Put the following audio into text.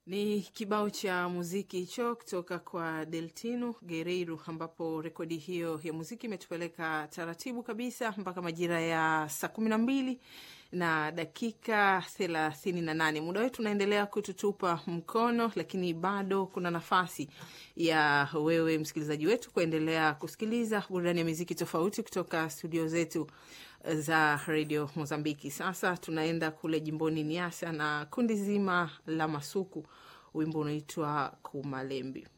Ni kibao cha muziki hicho kutoka kwa Deltino Guerreiro, ambapo rekodi hiyo ya muziki imetupeleka taratibu kabisa mpaka majira ya saa kumi na mbili na dakika thelathini na nane. Muda wetu unaendelea kututupa mkono, lakini bado kuna nafasi ya wewe msikilizaji wetu kuendelea kusikiliza burudani ya muziki tofauti kutoka studio zetu za redio Mozambiki. Sasa tunaenda kule jimboni Niasa na kundi zima la Masuku, wimbo unaitwa Kumalembi.